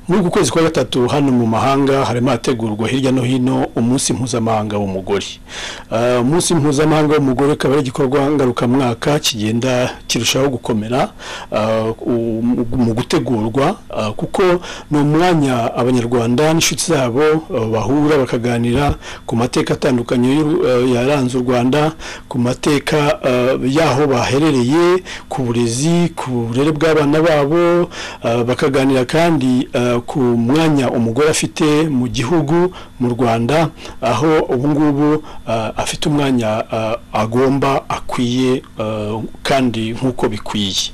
muri uku kwezi kwa gatatu hano mu mahanga harimo hategurwa hirya no hino umunsi mpuzamahanga w'umugore Ah, umunsi mpuzamahanga w'umugore ukaba ari igikorwa ngarukamwaka kigenda kirushaho gukomera ah, u- mu gutegurwa ah, kuko ni umwanya abanyarwanda n'inshuti zabo ah, bahura bakaganira ku mateka atandukanye y'u- ah, yaranze u rwanda ku mateka ah, y'aho baherereye ku burezi ku burere bw'abana babo ah, bakaganira kandi ah, ku mwanya umugore afite mu gihugu mu rwanda aho ubu ngubu ah, afite umwanya ah, agomba akwiye ah, kandi nk'uko bikwiye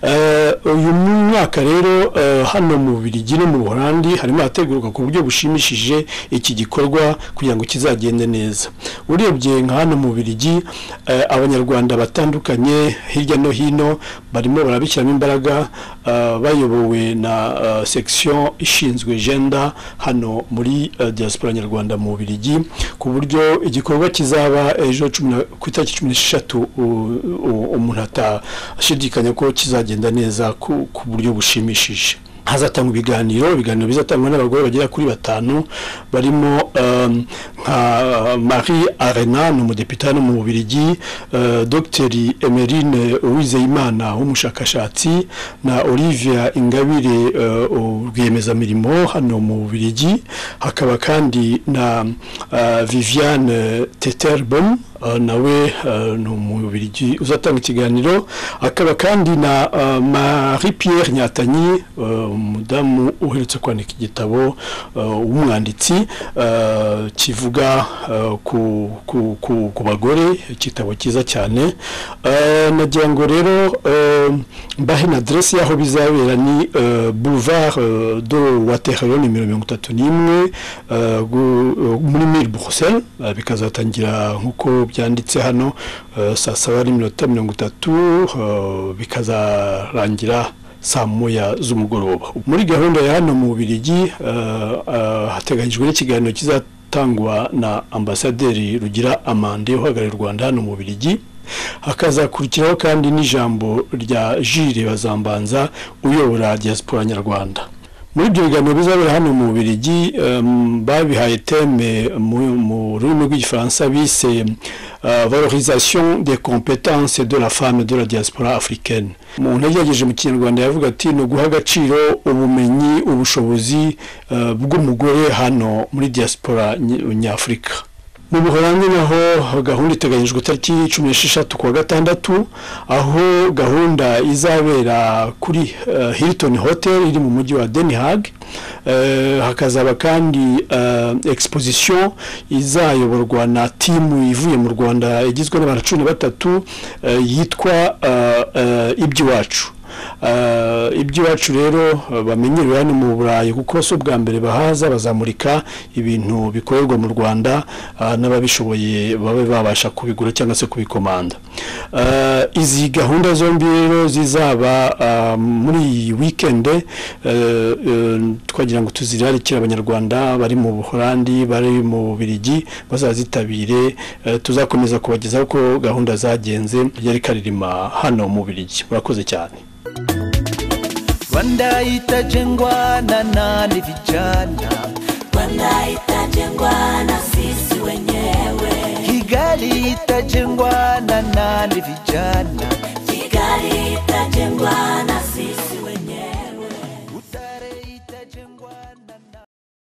Eh, uyu mwaka rero eh, hano mu Bubiligi no mu Buholandi harimo hategurwa ku buryo bushimishije iki gikorwa kugira ngo kizagende neza urebye nka hano mu Bubiligi eh, abanyarwanda batandukanye hirya no hino barimo barabishyiramo imbaraga eh, bayobowe na eh, section ishinzwe gender hano muri eh, diaspora nyarwanda mu Bubiligi ku buryo igikorwa kizaba ejo cumi na- ku itariki cumi n'esheshatu u- u- umuntu atashidikanya ko kizagenda neza ku ku buryo bushimishije hazatangwa ibiganiro ibiganiro bizatangwa n'abagore bagera kuri batanu barimo um, nka marie arena ni umudepite hano mu bubirigi uh, dogiteri emerine uwizeyimana w'umushakashatsi na olivia ingabire uh, rwiyemezamirimo hano mu bubirigi hakaba kandi na uh, viviane teterbom Uh, nawe uh, ni umubirigi uzatanga ikiganiro akaba kandi na uh, marie pierre nyatanyi uh, umudamu uherutse kwandika igitabo uh, w'umwanditsi uh, kivuga uh, ku, ku, ku, ku bagore igitabo cyiza cyane Uh, nagira ngo rero uh, mbahe na adresse y'aho bizabera ni uh, boulevard uh, de waterloo nimero mirongo itatu n'imwe uh, gu- uh, muri mille bruxelles uh, bikazatangira nk'uko byanditse hano uh, saa saba n'iminota mirongo itatu uh, bikazarangira saa moya z'umugoroba muri gahunda ya hano mu Bubiligi uh, uh, hateganyijwe n'ikiganiro kizatangwa na ambasaderi Rugira Amande uhagarariye u Rwanda hano mu Bubiligi hakazakurikiraho kandi n'ijambo rya Jules Bazambanza uyobora diaspora nyarwanda muri ibyo biganiro bizabera hano mu Bubiligi um, babihaye teme mu mu rurimi rw'igifaransa bise uh, valorisation des compétences de la femme de la diaspora africaine umuntu yagerageje mu kinyarwanda yavuga ati ni uguha agaciro ubumenyi ubushobozi uh, bw'umugore hano muri diaspora ny- nyafurika mu buholandi naho gahunda iteganyijwe itariki cumi n'esheshatu kuwa gatandatu aho gahunda izabera kuri eh, hilton hotel iri mu mujyi wa den haag Eh, hakazaba kandi eh, exposition izayoborwa na timu ivuye mu rwanda igizwe n'abantu cumi na batatu eh, yitwa eh, eh, iby'iwacu Uh, iby'iwacu rero uh, bamenyerewe hano mu burayi kuko si ubwa mbere bahaza bazamurika ibintu bikorerwa mu rwanda uh, n'ababishoboye babe babasha kubigura cyangwa se kubikomanda Uh, izi gahunda zombi rero zizaba uh, muri iyi weekend uh, uh, twagira ngo tuzirarikire abanyarwanda bari mu buholandi bari mu bubirigi bazazitabire uh, tuzakomeza kubagezaho uko gahunda zagenze ryari karirima hano mu bubirigi murakoze cyane Rwanda itajengwa na nani vijana, Rwanda itajengwa na sisi wenyewe, Kigali itajengwa na nani vijana, Kigali itajengwa na sisi